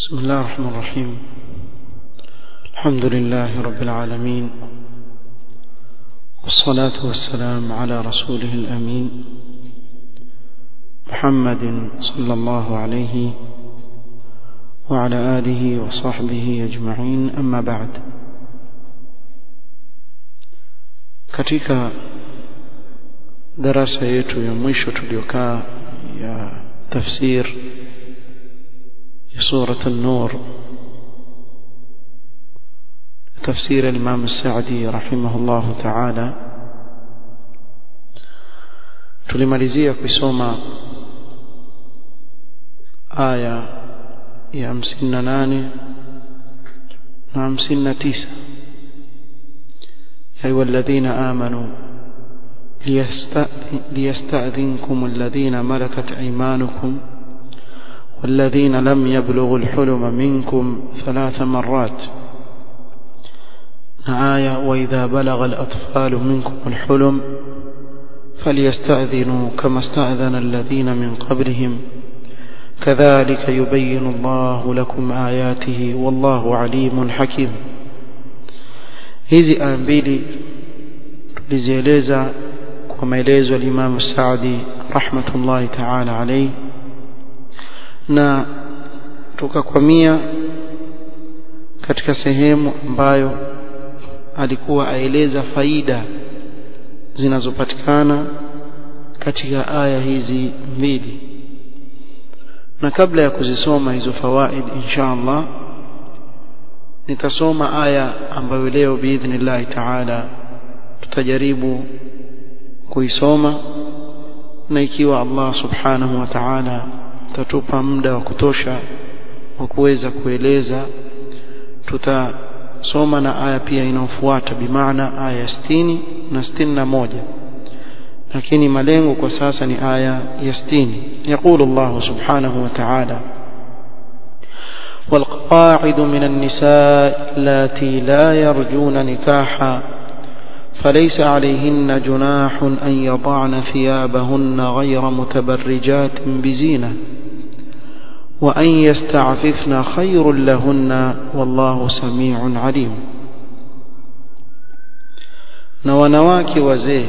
بسم الله الرحمن الرحيم الحمد لله رب العالمين والصلاة والسلام على رسوله الأمين محمد صلى الله عليه وعلى آله وصحبه أجمعين أما بعد katika darasa yetu ya mwisho tuliokaa ya tafsir ya surat an-nur تفسير الإمام السعدي رحمه الله تعالى tulimalizia kusoma aya ya 58 na 59 يا أيها الذين آمنوا ليستأذنكم الذين ملكت أيمانكم والذين لم يبلغوا الحلم منكم ثلاث مرات آية وإذا بلغ الأطفال منكم الحلم فليستأذنوا كما استأذن الذين من قبلهم كذلك يبين الله لكم آياته والله عليم حكيم hizi aya mbili tulizieleza kwa maelezo ya Imam Saadi rahmatullahi ta'ala alayhi na tukakwamia katika sehemu ambayo alikuwa aeleza faida zinazopatikana katika aya hizi mbili na kabla ya kuzisoma hizo fawaid insha Allah nitasoma aya ambayo leo biidhnillah taala tutajaribu kuisoma na ikiwa Allah subhanahu wa ta'ala tatupa muda wa kutosha wa kuweza kueleza tutasoma na aya pia inayofuata bimaana aya ya 60 na 61 lakini malengo kwa sasa ni aya ya 60 يقول الله سبحانه وتعالى والقواعد من النساء اللاتي لا يرجون نكاحا فليس عليهن جناح أن يضعن ثيابهن غير متبرجات بزينة وأن يستعففن خير لهن والله سميع عليم na wanawake wazee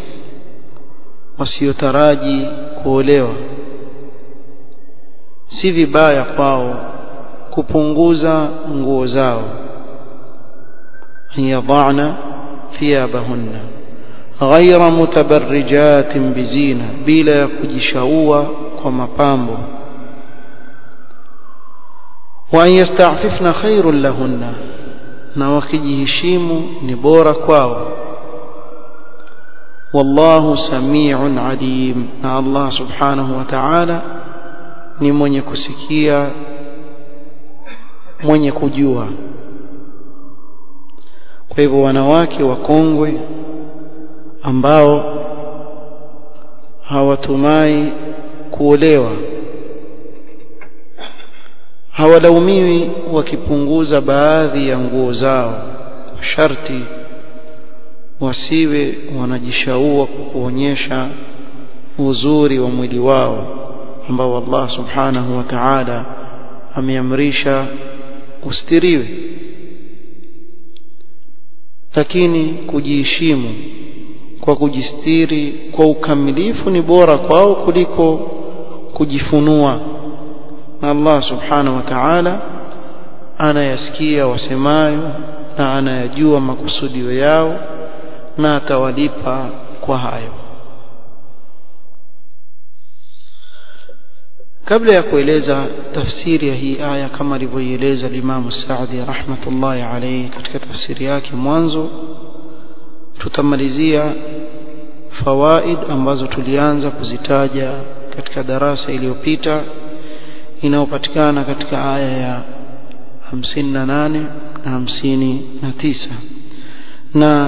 wasiotaraji kuolewa si vibaya kwao kupunguza nguo zao yadhana thiyabahunna ghaira mutabarrijatin bizina bila ya kujishaua kwa mapambo wa an yasta'fifna khairul lahunna na wakijiheshimu ni bora kwao wallahu samiun alim na Allah subhanahu wa ta'ala ni mwenye kusikia mwenye kujua kwa hivyo wanawake wakongwe ambao hawatumai kuolewa hawalaumiwi wakipunguza baadhi ya nguo zao sharti wasiwe wanajishaua kwa kuonyesha uzuri wa mwili wao ambao Allah subhanahu wa ta'ala ameamrisha ustiriwe lakini kujiheshimu kwa kujistiri kwa ukamilifu ni bora kwao kuliko kujifunua na Allah subhanahu wa ta'ala anayasikia wasemayo na anayajua makusudio yao na atawalipa kwa hayo kabla ya kueleza tafsiri ya hii aya kama alivyoieleza Imam Saadi rahmatullahi alayhi katika tafsiri yake mwanzo tutamalizia fawaid ambazo tulianza kuzitaja katika darasa iliyopita inayopatikana katika aya ya 58 na 59 na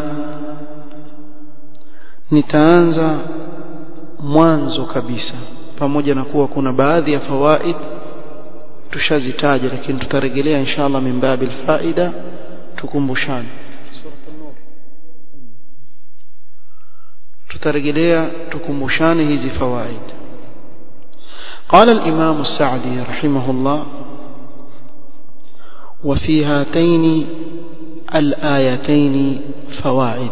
nitaanza mwanzo kabisa pamoja na kuwa kuna baadhi ya fawaid tushazitaja lakini tutarejelea inshallah min babil faida tukumbushane tutarejelea tukumbushane hizi fawaid قال الإمام السعدي رحمه الله وفي هاتين الآيتين فوائد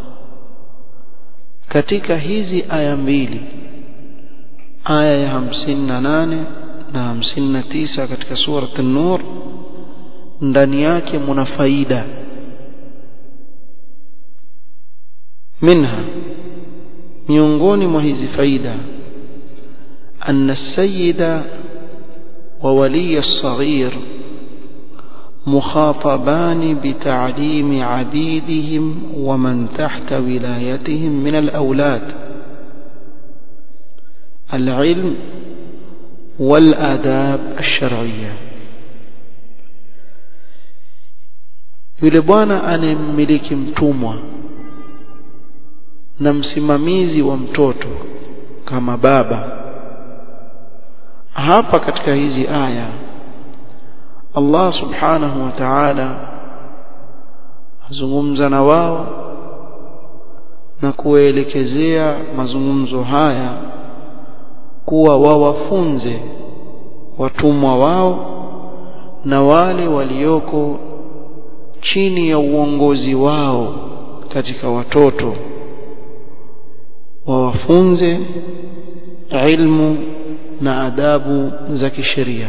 katika hizi aya mbili aya ya 58 na 59 katika surat an-nur ndani yake muna faida minha miongoni mwa hizi faida أن السيد وولي الصغير مخاطبان بتعليم عبيدهم ومن تحت ولايتهم من الأولاد العلم والآداب الشرعية yule bwana anayemmiliki mtumwa na msimamizi wa mtoto kama baba hapa katika hizi aya Allah subhanahu wa ta'ala azungumza na wao na kuwaelekezea mazungumzo haya kuwa wawafunze watumwa wao na wale walioko chini ya uongozi wao katika watoto wawafunze ilmu na adabu za kisheria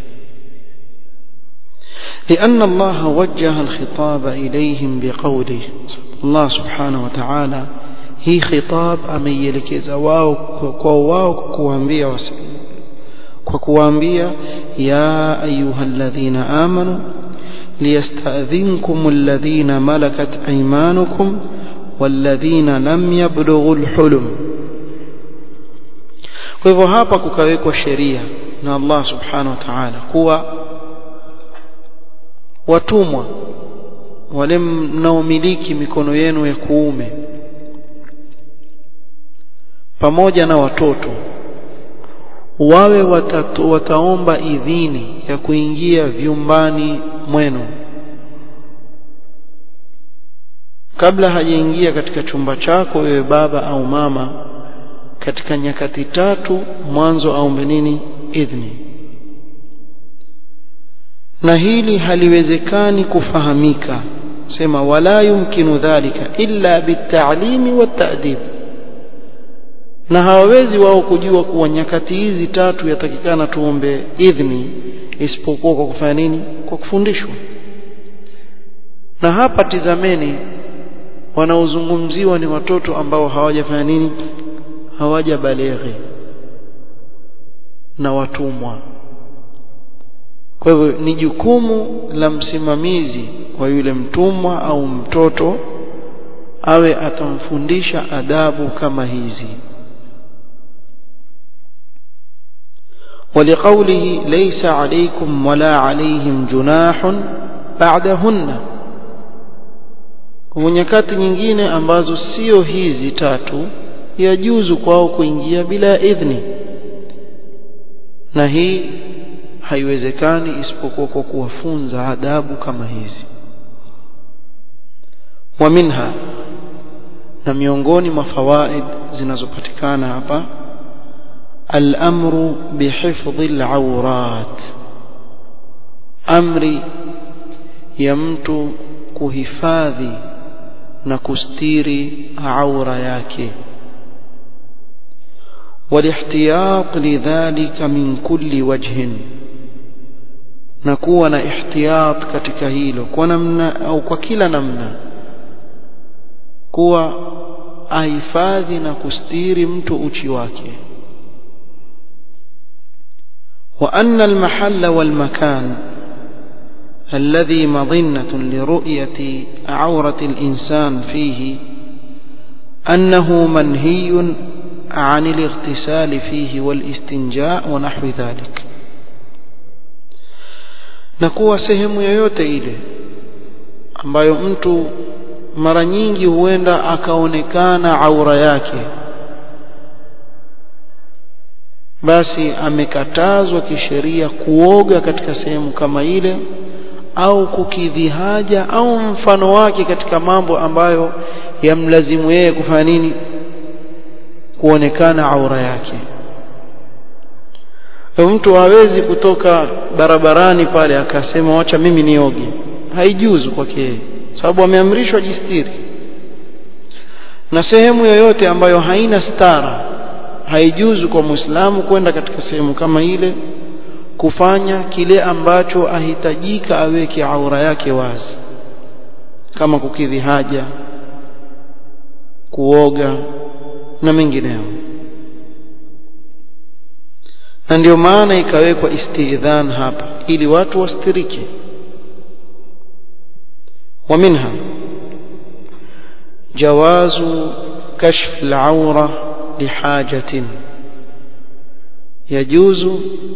لأن الله وجه الخطاب إليهم بقوله الله سبحانه وتعالى هي خطاب أميلكز واو كواو كوانبيا وكوانبيا يا أيها الذين آمنوا ليستأذنكم الذين ملكت أيمانكم والذين لم يبلغوا الحلم kwa hivyo hapa kukawekwa sheria na Allah subhanahu wa ta'ala kuwa watumwa wale mnaomiliki mikono yenu ya kuume pamoja na watoto wawe watatu, wataomba idhini ya kuingia vyumbani mwenu kabla hajaingia katika chumba chako wewe baba au mama katika nyakati tatu mwanzo aombe nini idhni na hili haliwezekani kufahamika sema wala yumkinu dhalika illa bitalimi watadib na hawawezi wao kujua kuwa nyakati hizi tatu yatakikana tuombe idhni isipokuwa kwa kufanya nini kwa kufundishwa na hapa tizameni wanaozungumziwa ni watoto ambao hawajafanya nini hawajabaleghe na watumwa kwa hivyo ni jukumu la msimamizi wa yule mtumwa au mtoto awe atamfundisha adabu kama hizi ولقوله ليس عليكم ولا عليهم جناح بعدهن kwa nyakati nyingine ambazo sio hizi tatu yajuzu kwao kuingia bila idhni na hii haiwezekani isipokuwa kwa kuwafunza adabu kama hizi wa minha na miongoni mwa fawaid zinazopatikana hapa al-amru bihifdhi al-awrat amri ya mtu kuhifadhi na kustiri aura yake والاحتياط لذلك من كل وجه نكون احتياط katika hilo kwa namna au kwa kila namna kuwa ahifadhi na kustiri mtu uchi wake وأن المحل والمكان الذي مظنة لرؤية عورة الإنسان فيه أنه منهي عن الاغتسال فيه والاستنجاء ونحو ذلك na kuwa sehemu yoyote ile ambayo mtu mara nyingi huenda akaonekana aura yake basi amekatazwa kisheria kuoga katika sehemu kama ile au kukidhi haja au mfano wake katika mambo ambayo yamlazimu yeye kufanya nini kuonekana aura yake mtu hawezi kutoka barabarani pale akasema wacha mimi nioge haijuzu kwake yeye sababu ameamrishwa jistiri na sehemu yoyote ambayo haina stara haijuzu kwa muislamu kwenda katika sehemu kama ile kufanya kile ambacho ahitajika aweke aura yake wazi kama kukidhi haja kuoga na mengineyo na ndio maana ikawekwa istidhan hapa ili watu wastirike ومنها جواز كشف العورة لحاجة يجوز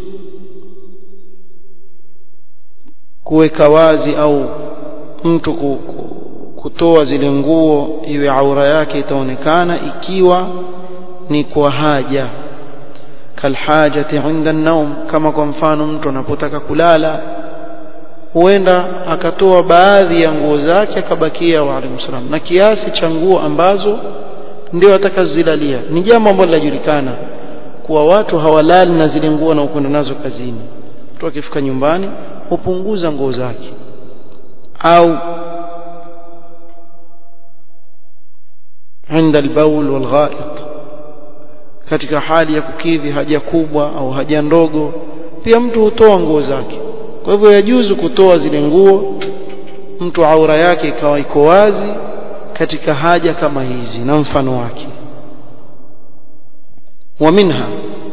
kuweka wazi au mtu kutoa zile nguo iwe aura yake itaonekana ikiwa ni kwa haja kalhajati inda naum kama kwa mfano mtu anapotaka kulala huenda akatoa baadhi ya nguo zake akabakia wa alayhi salam na kiasi cha nguo ambazo ndio atakazilalia ni jambo ambalo linajulikana kuwa watu hawalali na zile nguo na ukwenda nazo kazini mtu akifika nyumbani hupunguza nguo zake au عند البول والغائط katika hali ya kukidhi haja kubwa au haja ndogo pia mtu hutoa nguo zake kwa hivyo yajuzu kutoa zile nguo mtu aura yake ikawa iko wazi katika haja kama hizi na mfano wake wa minha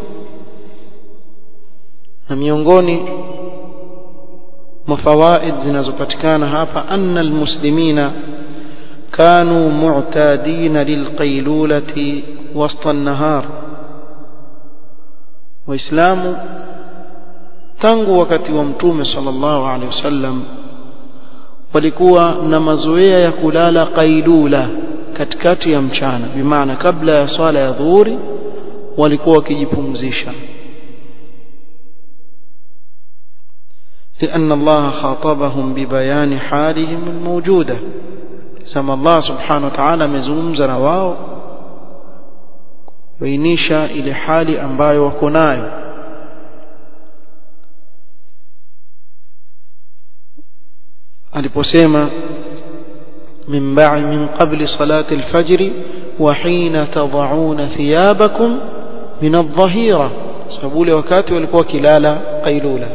na miongoni mafawaid zinazopatikana hapa anna almuslimina كانوا معتادين للقيلولة وسط النهار وإسلام tangu wakati wa mtume sallallahu alaihi wasallam walikuwa na mazoea ya kulala qailula katikati ya mchana bimaana kabla ya swala ya dhuhuri walikuwa wakijipumzisha لأن الله خاطبهم ببيان حالهم الموجودة سما الله سبحانه وتعالى amezungumza na wao bainisha ile hali ambayo wako nayo aliposema min ba'i min qabli salati al-fajr wa hina tad'una thiyabakum min adh-dhahira sababu ule wakati walikuwa kilala qailula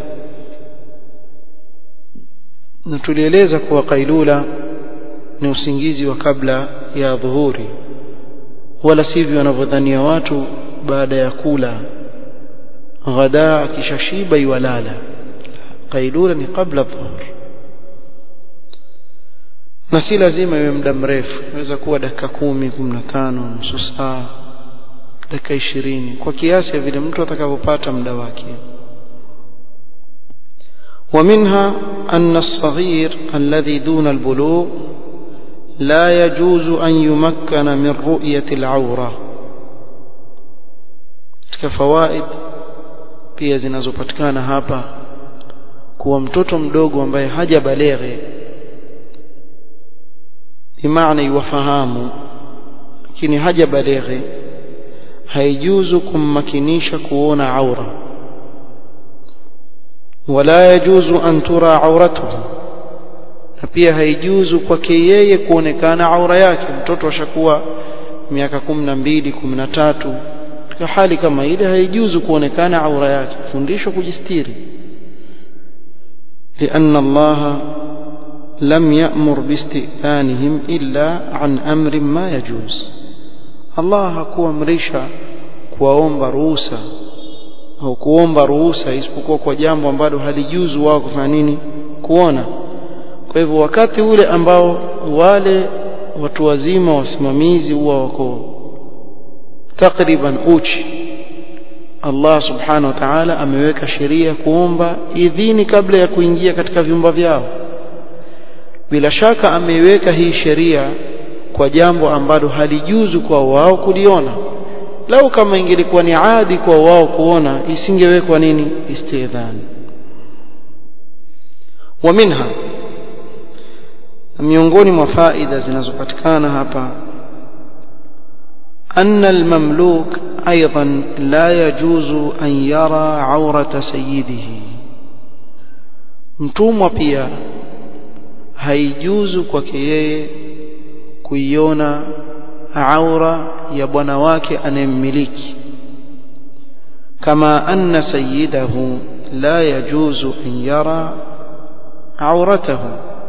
na tulieleza kuwa qailula ni usingizi wa kabla ya dhuhuri wala sivyo wanavyodhania watu baada ya kula ghadaa akishashiba iwalala qailula ni kabla dhuhuri na si lazima iwe muda mrefu inaweza kuwa dakika kumi kumi na tano nusu saa dakika ishirini kwa kiasi ya vile mtu atakavyopata muda wake ومنها أن الصغير الذي دون البلوغ لا يجوز أن يمكن من رؤية العورة كفوائد pia zinazopatikana hapa kuwa mtoto mdogo ambaye hajabaleghe bimaana iwafahamu lakini hajabaleghe haijuzu kummakinisha kuona aura wala yajuzu an tura auratuhu na pia haijuzu kwake yeye kuonekana aura yake mtoto ashakuwa miaka kumi na mbili kumi na tatu katika hali kama ile haijuzu kuonekana aura yake fundishwa kujistiri لأن الله لم يأمر باستئذانهم إلا عن أمر ما يجوز الله hakuamrisha kuwaomba ruhusa au kuomba ruhusa isipokuwa kwa jambo ambalo halijuzu wao kufanya nini kuona kwa hivyo wakati ule ambao wale watu wazima wasimamizi huwa wako takriban uchi Allah subhanahu wa ta'ala ameweka sheria kuomba idhini kabla ya kuingia katika vyumba vyao bila shaka ameiweka hii sheria kwa jambo ambalo halijuzu kwa wao kuliona lau kama ingelikuwa ni adi kwa wao kuona isingewekwa nini istidhan wa minha miongoni mwa faida zinazopatikana hapa أن المملوك أيضا لا يجوز أن يرى عورة سيده mtumwa pia haijuzu kwake yeye kuiona aura ya bwana wake anayemmiliki kama anna sayyidahu la yajuzu an yara auratahu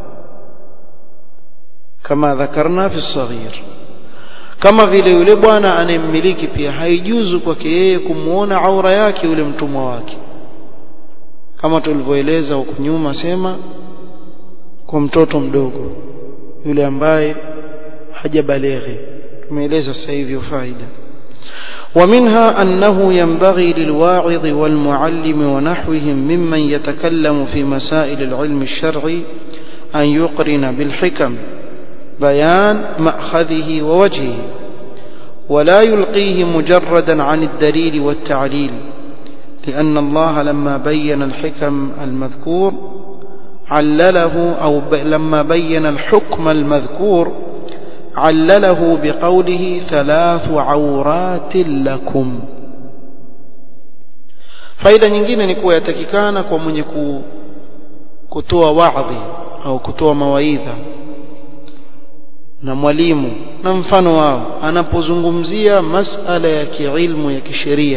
kama dhakarna fi saghir kama vile yule bwana anayemmiliki pia haijuzu kwake yeye kumuona aura yake yule mtumwa wake kama tulivyoeleza huko nyuma sema kwa mtoto mdogo yule ambaye hajabaleghe tumeeleza sasa hivi faida ومنها أنه ينبغي للواعظ والمعلم ونحوهم ممن يتكلم في مسائل العلم الشرعي أن يقرن بالحكم بيان مأخذه ووجهه ولا يلقيه مجردا عن الدليل والتعليل لأن الله لما بين الحكم المذكور علله أو لما بين الحكم المذكور علله بقوله ثلاث عورات لكم faida nyingine ni kuwa yatakikana kwa mwenye kutoa wadhi au kutoa mawaidha na mwalimu na mfano wao anapozungumzia masala ya kiilmu ya kisheria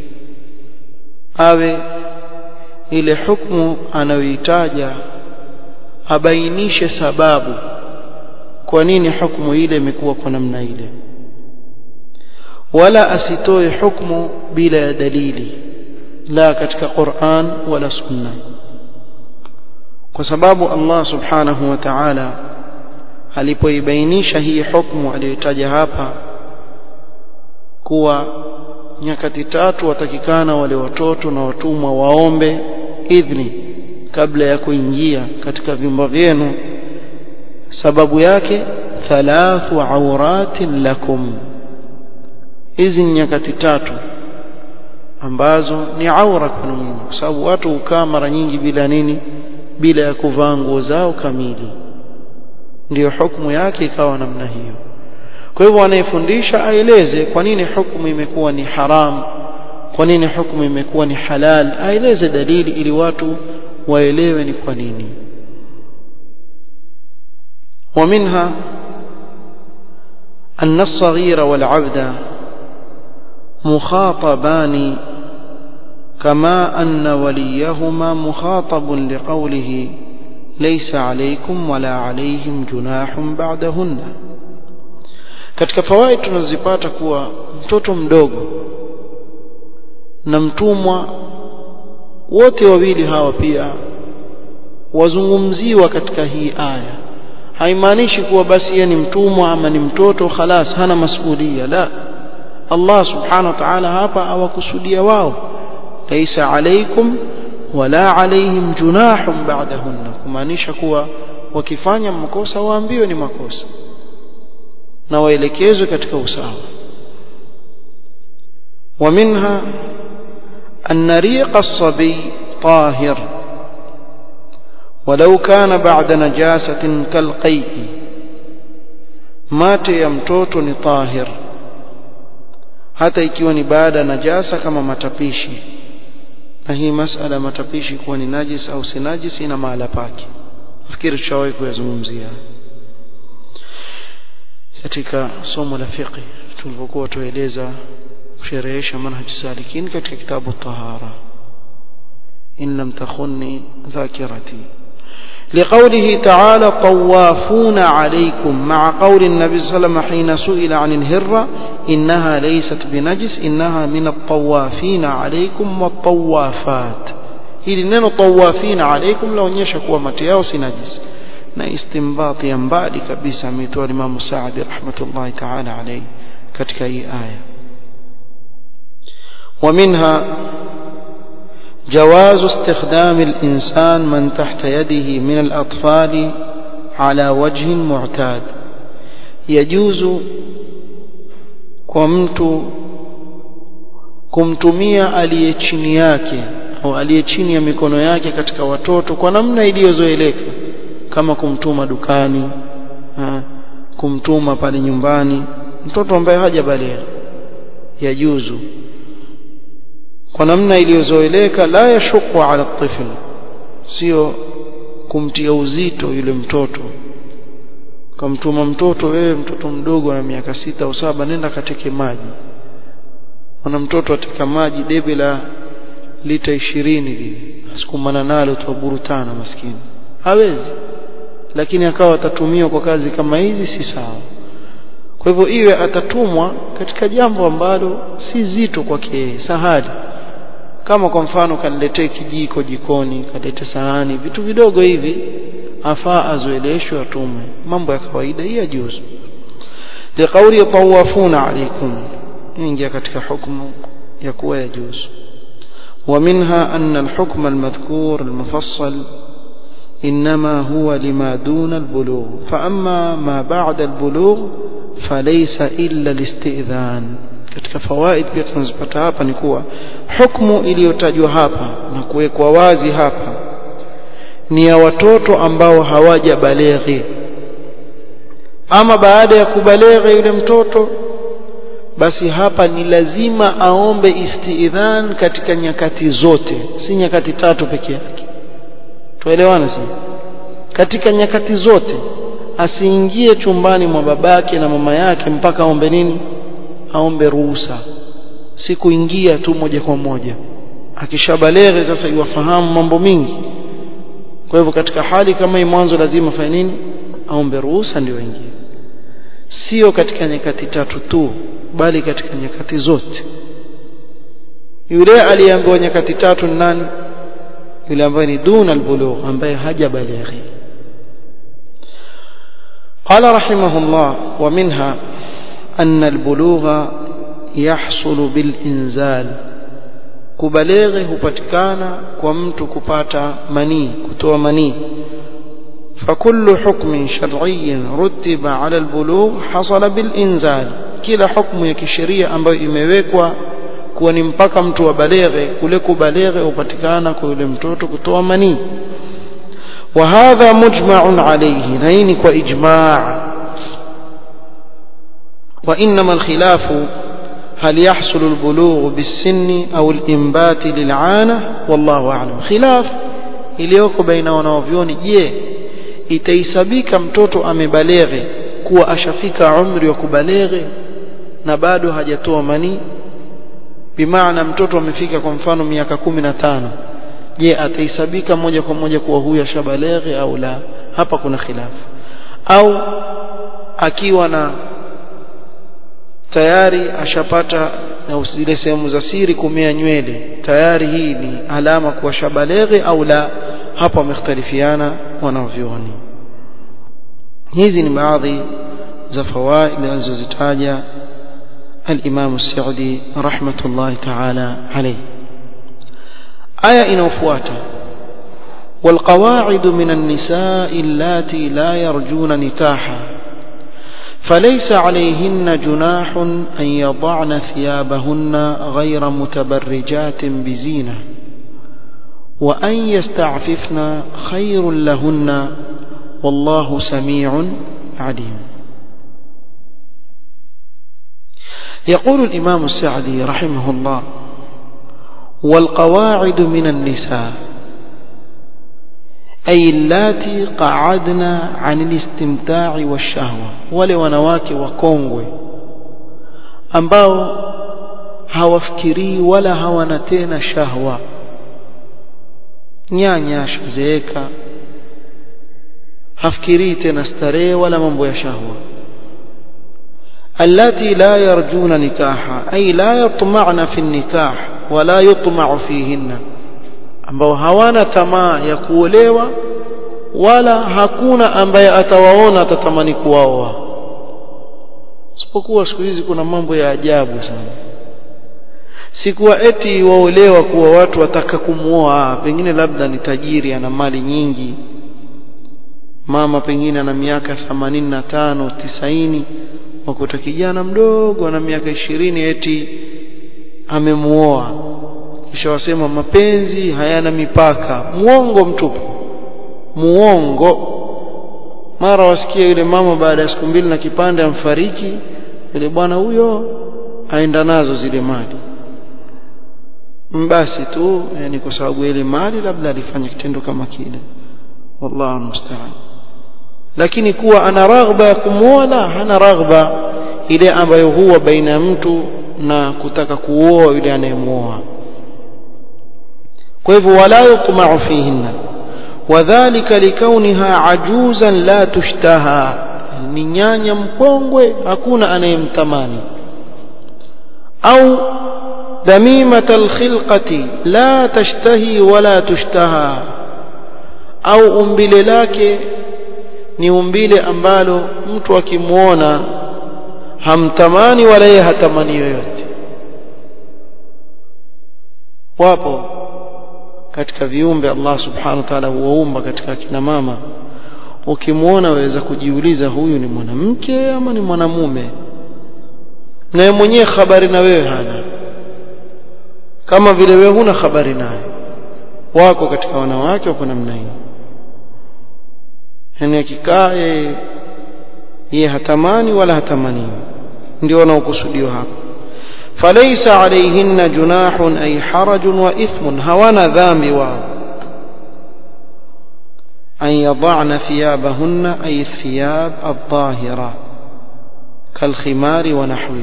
awe ile hukumu anayoitaja abainishe sababu kwa nini hukumu ile imekuwa kwa namna ile wala asitoe hukumu bila ya dalili la katika Qur'an wala sunna kwa sababu Allah subhanahu wa ta'ala alipoibainisha hii hukumu aliyotaja hapa kuwa nyakati tatu watakikana wale watoto na watumwa waombe idhni kabla ya kuingia katika vyumba vyenu sababu yake thalathu auratin lakum hizi ni nyakati tatu ambazo ni aura kwenu nyinyi kwa sababu watu hukaa mara nyingi bila nini bila ya kuvaa nguo zao kamili ndiyo hukumu yake ikawa namna hiyo kwa hivyo anayefundisha aeleze kwa nini hukumu imekuwa ni haram kwa nini hukumu imekuwa ni halal aeleze dalili ili watu waelewe ni kwa nini ومنها أن الصغير والعبد مخاطبان كما أن وليهما مخاطب لقوله ليس عليكم ولا عليهم جناح بعدهن katika fawaid tunazipata kuwa mtoto mdogo na mtumwa wote wawili hawa pia wazungumziwa katika hii aya haimaanishi kuwa basi yeye ni mtumwa ama ni mtoto khalas hana masuhulia la Allah subhanahu wa ta'ala hapa awakusudia wao laisa alaikum wala alaihim junahun ba'dahunna kumaanisha kuwa wakifanya makosa waambiwe ni makosa na waelekezwe katika usawa ومنها أن ريق الصبي طاهر ولو كان بعد نجاسة كالقيء mate ya mtoto ni tahir hata ikiwa ni baada najasa kama matapishi na hii masala ya matapishi kuwa ni najis au si najis ina mahala pake nafikiri tushawahi kuyazungumzia katika somo la fiqh tulipokuwa tueleza kusherehesha manhaj salikin katika kitabu tahara in lam takhunni dhakirati لقوله تعالى طوافون عليكم مع قول النبي صلى الله عليه وسلم حين سئل عن الهرة إنها ليست بنجس إنها من الطوافين عليكم والطوافات hili neno tawafina alaikum laonyesha kuwa mate yao si najis na istimbati ya mbali kabisa ametoa Imam Saadi rahmatullahi ta'ala alayhi katika hii aya ومنها جواز استخدام الإنسان من تحت يده من الأطفال على وجه معتاد يجوز كمت kumtumia aliye chini yake au aliye chini ya mikono yake katika watoto kwa namna iliyozoeleka kama kumtuma dukani ha, kumtuma pale nyumbani mtoto ambaye hajabaligha yajuzu kwa namna iliyozoeleka la yashuku ala tifl sio kumtia uzito yule mtoto kamtuma mtoto wewe mtoto mdogo na miaka sita au saba nenda kateke maji ana mtoto ateka maji debe la lita ishirini hivi asikumana nalo tuwaburutana maskini hawezi lakini akawa atatumiwa kwa kazi kama hizi si sawa kwa hivyo iwe atatumwa katika jambo ambalo si zito kwake sahali kama kwa mfano kaniletee kijiko jikoni kalete sahani vitu vidogo hivi afaa azoeleshwe atume mambo ya kawaida hii yajuzu liqauli tawafuna alaykum ingia katika hukumu ya kuwa yajuzu ومنها أن الحكم المذكور المفصل إنما هو لما دون البلوغ فأما ما بعد البلوغ فليس إلا الاستئذان katika fawaid pia tunazipata hapa ni kuwa hukumu iliyotajwa hapa na kuwekwa wazi hapa ni ya watoto ambao hawajabaleghi ama baada ya kubaleghe yule mtoto basi hapa ni lazima aombe istiidhan katika nyakati zote si nyakati tatu peke yake tuelewana si katika nyakati zote asiingie chumbani mwa babake na mama yake mpaka aombe nini aombe ruhusa si kuingia tu moja kwa moja akishabaleghe sasa iwafahamu mambo mingi kwa hivyo katika hali kama hii mwanzo lazima fanye nini aombe ruhusa ndio aingie sio katika nyakati tatu tu bali katika nyakati zote yule aliyeambiwa nyakati tatu ni nani yule ambaye ni duna albulugh ambaye hajabalighi قال رحمه الله ومنها أن البلوغ يحصل بالإنزال kubaleghe hupatikana kwa mtu kupata manii kutoa manii فكل حكم شرعي رتب على البلوغ حصل بالإنزال kila hukumu ya kisheria ambayo imewekwa kuwa ni mpaka mtu wa baleghe kule kubaleghe hupatikana kwa yule mtoto kutoa manii وهذا مجمع عليه نين وإجماع وإنما الخلاف هل يحصل البلوغ بالسن أو الإنبات للعانة والله أعلم خلاف iliyoko baina wanaovyoni je itaisabika mtoto amebaleghe kuwa ashafika umri wa kubaleghe na bado hajatoa manii bimaana mtoto amefika kwa mfano miaka kumi na tano je ataisabika moja kwa moja kuwa huyu ashabaleghe au la hapa kuna khilafu au akiwa na tayari ashapata na zile sehemu za siri kumea nywele tayari hii ni alama kuwa shabaleghe au la hapa wamekhtalifiana wanavyuoni hizi ni baadhi za fawaid alizozitaja الإمام السعدي رحمة الله تعالى عليه آية إنوفواتا والقواعد من النساء اللاتي لا يرجون نكاحا فليس عليهن جناح أن يضعن ثيابهن غير متبرجات بزينة وأن يستعففن خير لهن والله سميع عليم يقول الإمام السعدي رحمه الله والقواعد من النساء أي اللاتي قعدنا عن الاستمتاع والشهوة wale wanawake wakongwe ambao hawafikirii wala hawana tena shahwa nyanya shazeeka hafikirii tena starehe wala mambo ya shahwa التي لا يرجون نكاحا أي لا يطمعن في النكاح ولا يطمع فيهن ambao hawana tamaa ya kuolewa wala hakuna ambaye atawaona atatamani kuwaoa isipokuwa siku hizi kuna mambo ya ajabu sana sikuwa eti waolewa kuwa watu wataka kumuoa pengine labda ni tajiri ana mali nyingi mama pengine ana miaka 85 90 wakuta kijana mdogo ana miaka ishirini eti amemuoa kisha wasema mapenzi hayana mipaka muongo mtupu muongo mara wasikia yule mama baada ya siku mbili na kipande amfariki yule bwana huyo aenda nazo zile mali basi tu yani kwa sababu ile mali labda alifanya kitendo kama kile wallahu musta'an lakini kuwa ana raghba ya kumwoa hana raghba ile ambayo huwa baina ya mtu na kutaka kuoa yule anayemwoa kwa hivyo wala yutma'u fihinna wadhālika likauniha ajuzan la tushtaha ni nyanya mkongwe hakuna anayemtamani au damimata alkhilqati la tashtahi wala tushtaha au umbile lake ni umbile ambalo mtu akimwona hamtamani wala yeye hatamani yoyote wapo katika viumbe Allah subhanahu wa ta'ala huwaumba katika kina mama ukimwona waweza kujiuliza huyu ni mwanamke ama ni mwanamume naye mwenyewe habari na wewe hana kama vile wewe huna habari naye wako katika wanawake wako namna hiyo yani akikaa yeye yeye hatamani wala hatamani ndio wanaokusudiwa hapa فليس عليهن جناح أي حرج وإثم هوانا ذنب واو أن يضعن ثيابهن أي الثياب الظاهرة كالخمار ونحوه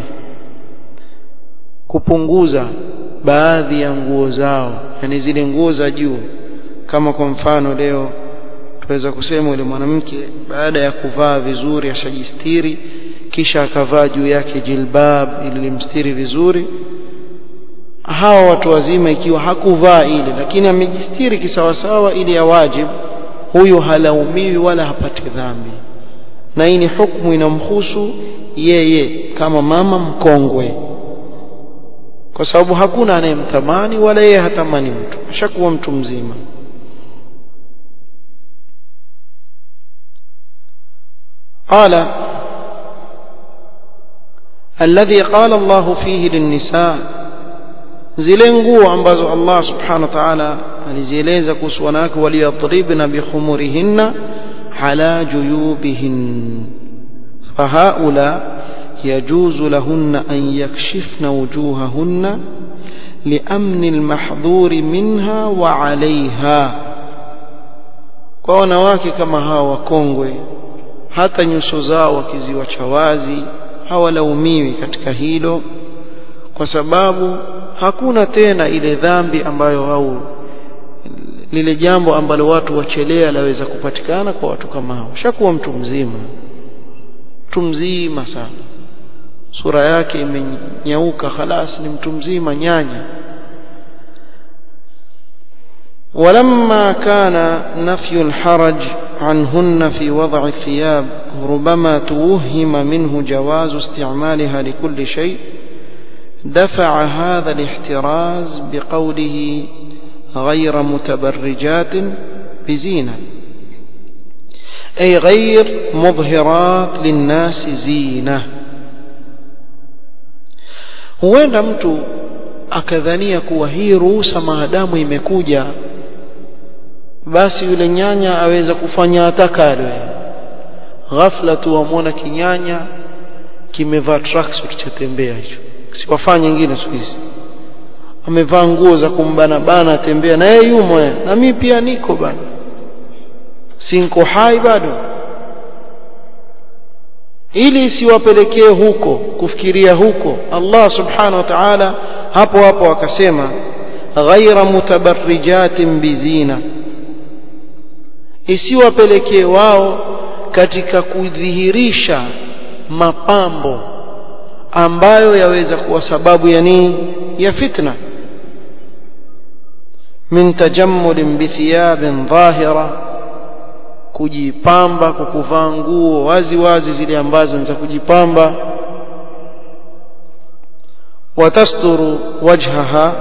kupunguza baadhi ya nguo zao yani zile nguo za juu kama kwa mfano leo tuweza kusema yule mwanamke baada ya kuvaa vizuri ashajistiri kisha akavaa juu yake jilbab ili limstiri vizuri hawa watu wazima ikiwa hakuvaa ile lakini amejistiri kisawasawa ili ya wajib huyu halaumiwi wala hapati dhambi na hii ni hukumu inamhusu yeye kama mama mkongwe kwa sababu hakuna anayemtamani wala yeye hatamani mtu ashakuwa mtu mzima قال الذي قال الله فيه للنساء zile nguo ambazo Allah subhanahu wa ta'ala alizieleza kuhusu wanawake waliyadribna bikhumurihinna ala juyubihin fahaula يجوز لهن أن يكشفن وجوههن لأمن المحظور منها وعليها kwa wanawake kama hawa wakongwe hata nyuso zao wakiziwacha wazi hawalaumiwi katika hilo kwa sababu hakuna tena ile dhambi ambayo au lile jambo ambalo watu wachelea laweza kupatikana kwa watu kama hao shakuwa mtu mzima mtu mzima sana sura yake imenyauka khalas ni mtu mzima nyanya ولما كان نفي الحرج عنهن في وضع الثياب ربما توهم منه جواز استعمالها لكل شيء دفع هذا الاحتراز بقوله غير متبرجات بزينة أي غير مظهرات للناس زينة huenda mtu akadhania kuwa hii ruhusa maadamu imekuja basi yule nyanya aweza kufanya atakalo ghafla tu wamwona kinyanya kimevaa tracksuit chatembea hicho siwafanye nyingine siku hizi amevaa nguo za kumbana bana atembea na yeye yumo na mimi pia niko bana sinko hai bado ili isiwapelekee huko kufikiria huko Allah subhanahu wa ta'ala hapo hapo akasema ghaira mutabarrijatin bizina isiwapelekee wao katika kudhihirisha mapambo ambayo yaweza kuwa sababu ya nini ya fitna min tajammulin bithiyabin dhahira kujipamba kwa kuvaa nguo wazi wazi zile ambazo ni za kujipamba watasturu wajhaha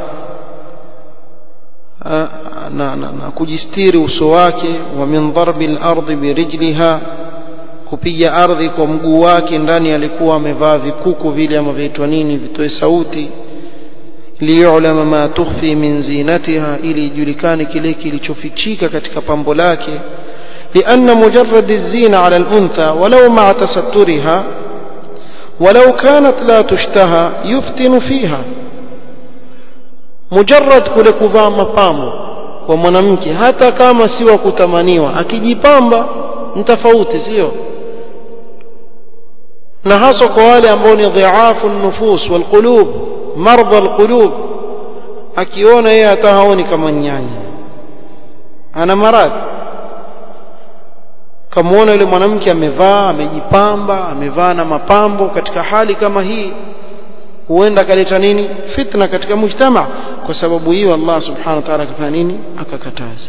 na, na, na kujistiri uso wake wa min dharbi al-ardi birijliha kupiga ardhi kwa mguu wake ndani alikuwa amevaa vikuku vile ama viitwa nini vitoe sauti liyulama ma tukhfi min zinatiha ili ijulikane kile kilichofichika katika pambo lake لأن مجرد الزينة على الأنثى ولو مع تسترها ولو كانت لا تشتهى يفتن فيها مجرد kule kuvaa mapambo kwa mwanamke hata kama si wa kutamaniwa akijipamba ni tofauti sio na hasa kwa wale ambao ni dhiafu nufus walqulub marda alqulub akiona yeye hata haoni kama nyanya ana maradhi kamuona yule mwanamke amevaa amejipamba amevaa na mapambo katika hali kama hii huenda akaleta nini fitna katika mujtama kwa sababu hiyo Allah subhanahu wa ta'ala akafanya nini akakataza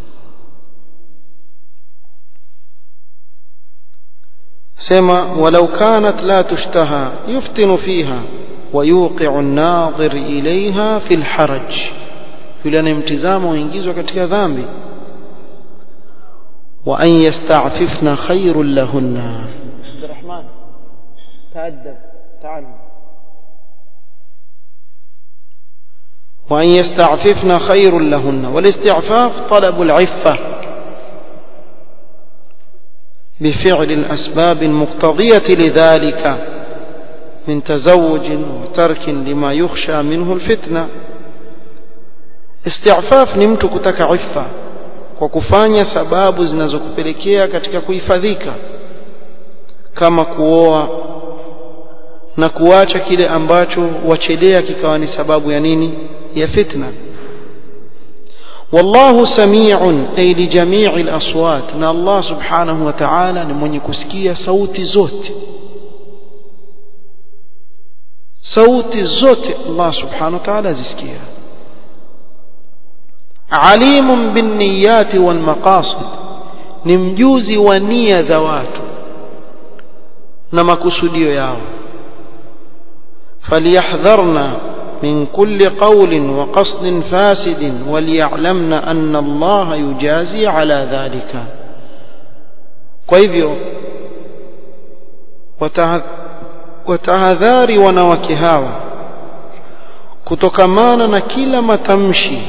sema walau kanat la tushtaha yuftinu fiha ويوقع الناظر إليها في الحرج yule anayemtizama huingizwa katika dhambi وأن يستعففن خير لهن عبد الرحمن تأدب تعلم وأن يستعففن خير لهن والاستعفاف طلب العفة بفعل الأسباب المقتضية لذلك من تزوج وترك لما يخشى منه الفتنة استعفاف ni mtu kutaka ifa kwa kufanya sababu zinazokupelekea katika kuhifadhika kama kuoa na kuacha kile ambacho wachelea kikawa ni sababu ya nini ya fitna wallahu sami'un ay li jami'i al-aswat na Allah subhanahu wa ta'ala ni mwenye kusikia sauti zote sauti zote Allah subhanahu wa ta'ala azisikia alimun bin niyati wal maqasid ni mjuzi wa nia za watu na makusudio yao falyahdharna من كل قول وقصد فاسد وليعلمن أن الله يجازي على ذلك kwa hivyo watahadhari wanawake hawa kutokamana na kila matamshi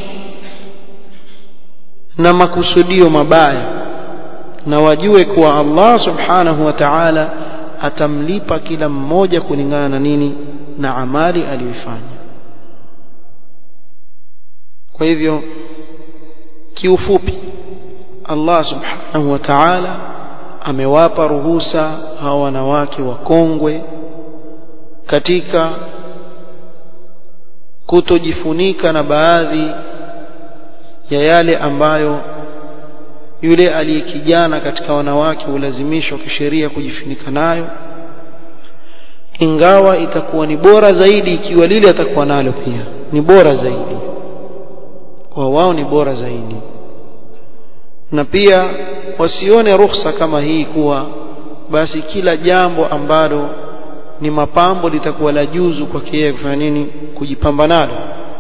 na makusudio mabaya na wajue kuwa Allah subhanahu wa ta'ala atamlipa kila mmoja kulingana na nini na amali aliyoifanya kwa hivyo kiufupi Allah subhanahu wa ta'ala amewapa ruhusa hawa wanawake wakongwe katika kutojifunika na baadhi ya yale ambayo yule aliyekijana katika wanawake hulazimishwa kisheria kujifunika nayo ingawa itakuwa ni bora zaidi ikiwa lile atakuwa nalo pia ni bora zaidi kwa wao ni bora zaidi na pia wasione ruhusa kama hii kuwa basi kila jambo ambalo ni mapambo litakuwa la juzu kwake yeye kufanya nini kujipamba nalo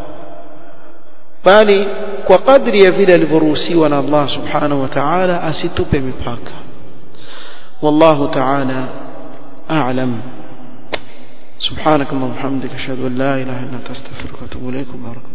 bali kwa kadri ya vile alivyoruhusiwa na Allah subhanahu wa ta'ala asitupe mipaka wallahu ta'ala a'lam سبحانك اللهم وبحمدك اشهد ان لا اله الا انت استغفرك واتوب اليك وبارك